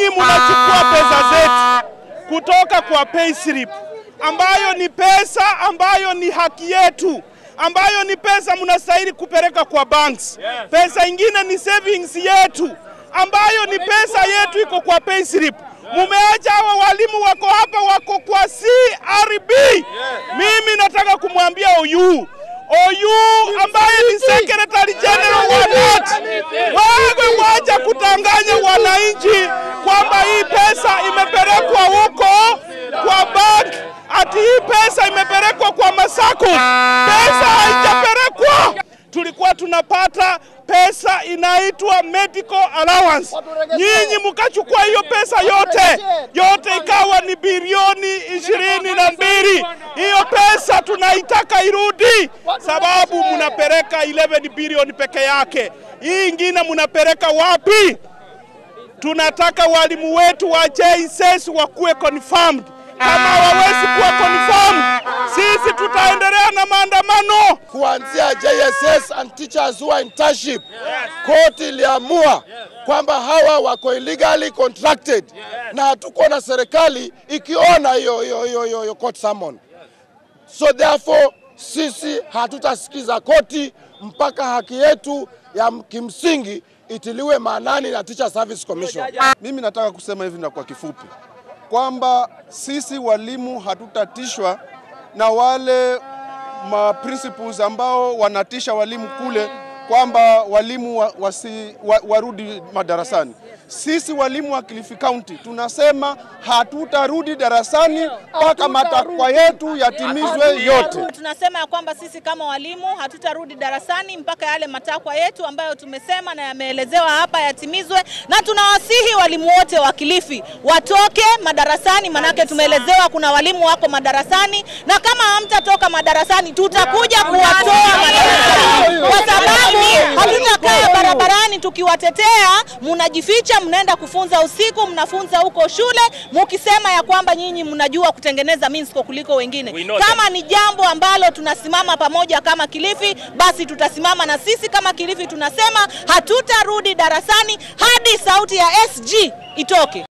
mnachukua pesa zetu kutoka kwa payslip ambayo ni pesa ambayo ni haki yetu ambayo ni pesa mnastahili kupeleka kwa banks. Pesa ingine ni savings yetu ambayo ni pesa yetu iko kwa payslip. Mumeacha hawa walimu wako hapa wako kwa CRB. Mimi nataka kumwambia Oyu Oyu ambaye ni secretary general wa NAT, wewe wacha kutanganya wananchi kwamba hii pesa imepelekwa huko kwa bank, ati hii pesa imepelekwa kwa masako. Pesa haijapelekwa. Tulikuwa tunapata pesa inaitwa medical allowance, nyinyi mkachukua hiyo pesa yote yote, ikawa ni bilioni ishirini na mbili. Hiyo pesa tunaitaka irudi, sababu mnapeleka 11 bilioni peke yake. Hii ingine mnapeleka wapi? Tunataka walimu wetu wa JSS wakuwe confirmed. Kama hawawezi kuwa confirmed, sisi tutaendelea na maandamano. kuanzia JSS and teachers who are internship. Koti iliamua kwamba hawa wako illegally contracted na hatuko na serikali ikiona hiyo hiyo hiyo hiyo hiyo court summon. So therefore sisi hatutasikiza koti mpaka haki yetu ya kimsingi itiliwe maanani na Teacher Service Commission. Mimi nataka kusema hivi na kwa kifupi kwamba sisi walimu hatutatishwa na wale ma principals ambao wanatisha walimu kule kwamba walimu wa, wasi, wa, warudi madarasani. Sisi walimu wa Kilifi County tunasema hatutarudi darasani mpaka matakwa yetu yatimizwe yote. Tunasema ya kwamba sisi kama walimu hatutarudi darasani mpaka yale matakwa yetu ambayo tumesema na yameelezewa hapa yatimizwe, na tunawasihi walimu wote wa Kilifi watoke madarasani, manake tumeelezewa kuna walimu wako madarasani, na kama hamtatoka madarasani tutakuja kuwatoa madarasani, kwa sababu hatutakaa barabarani tukiwatetea, munajificha, mnaenda kufunza usiku, mnafunza huko shule mukisema ya kwamba nyinyi mnajua kutengeneza Minsco kuliko wengine. Kama ni jambo ambalo tunasimama pamoja kama Kilifi, basi tutasimama na sisi kama Kilifi tunasema hatutarudi darasani hadi sauti ya SG itoke.